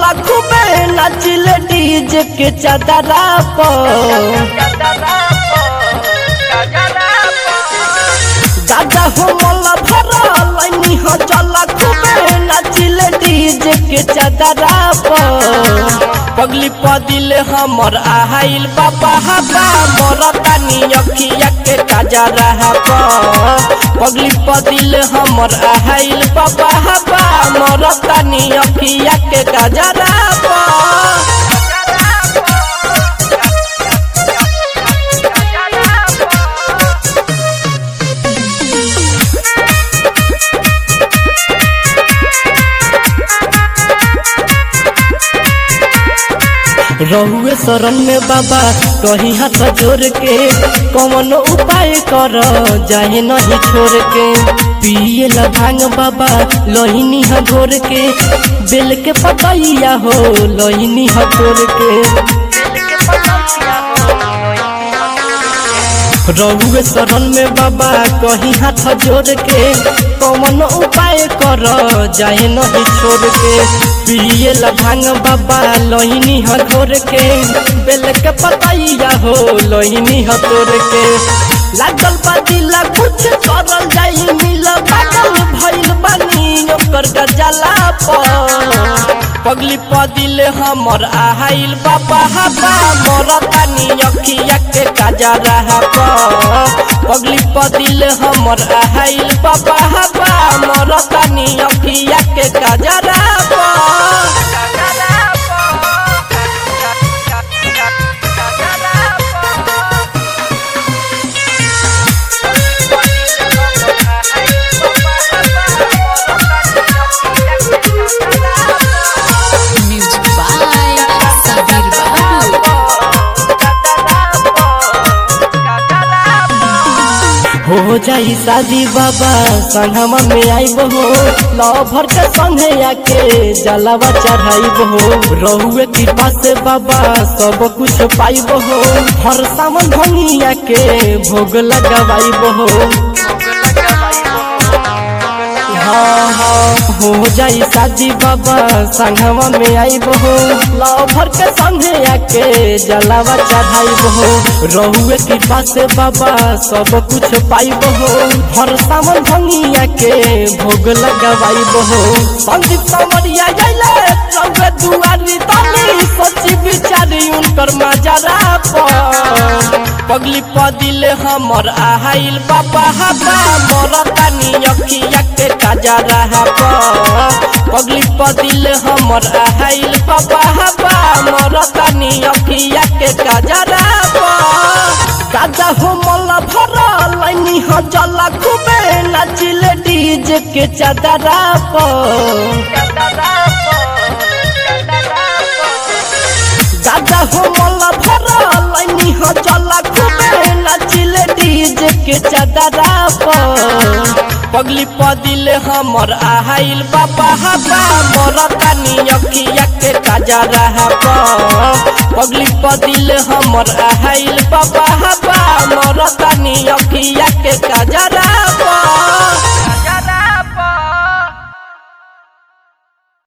चला खूबे नाचिले डीजे के चादरा पर दादा हो मोला भरा लाइनी हो चला खूबे नाचिले डीजे के चादरा पर पगली पदिल हमर आहाइल बाबा हबा मोर तानी अखिया के काजा रहा पगली पदिल हमर आहाइल बाबा हबा मोर तानी अखिया के काजा रहा रहुए शरण में बाबा कहीं हाथ जोड़ के कौन उपाय कर जाए नहीं छोड़ के पिए ला भांग बाबा लोहिनी ह घोर के बेल के पतैया हो लोहिनी ह तोड़ के रहुए शरण में बाबा कहीं हाथ जोड़ के कौन उपाय कर जाए नहीं छोड़ के पिए ला भांग बाबा लोहिनी ह घोर के बेल के पतैया हो लोहिनी ह तोड़ के लागल बा दिला कुछ करल जाई मिल पागल भइल बानी ओकर गजला पर पगली पदिल हमर आहाइल बाबा हबा मोर तानी अखिया के काजा रहा पगली पदिल हमर आहाइल बाबा हबा मोर तानी अखिया के काजा रहा Music by Sabir Babu. हो जाई शादी बाबा संगमा में आई बहो लवर के संगे आके जलावा चढ़ाई बहो रहुए कृपा से बाबा सब कुछ पाई बहो हर सावन भंगिया के भोग लगावाई बहो हाँ हाँ हो जाई शादी बाबा संगमा में आई बहो लवर के संगे आके जलावा चढ़ाई बहो रहुए कृपा से बाबा सब कुछ पाई बहो हर सावन भंगिया के भोग लगावाई बहो संदीप समरिया जाइले रहुए दुआरी तनी सोची विचारी उनकर मजरा पर पगली पदिल हमर आहाइल बाबा हबा मोर तानी अखिया के काजा रहा पगली पदिल हमर आहाइल बाबा हबा मोर तानी अखिया के काजा रहा काजा हो मला भरा लाइनी हो जला खूबे नाचिले डीजे के चादरा दादा हो मला भरा लाइनी हो जला खूबे नाचिले डीजे के चादरा पगली पदिल हमर आहाइल बाबा हबा मोर तानी अखिया के काजा रहा पगली पदिल हमर आहाइल बाबा हबा मोर